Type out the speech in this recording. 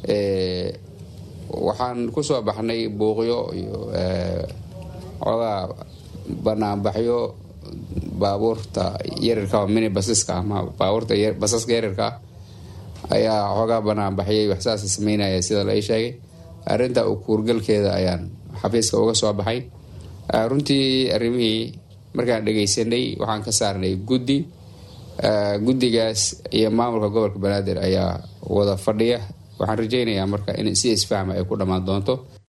waxaan kusoo baxnay buuqyo iyo xoogaa banaanbaxyo baabuurta yarirka mini basaska ama baabuurta basaska yarirka ayaa xoogaa banaanbaxyay waxsaasa sameynaya sida la sheegay arrinta u kuurgalkeeda ayaan xafiiska uga soo baxay runtii arrimihii markaan dhegeysanay waxaan ka saarnay guddi guddigaas iyo maamulka gobolka banaadir ayaa wada fadhiya waxaan rajeynayaa marka in si isfahma ay ku dhammaan doonto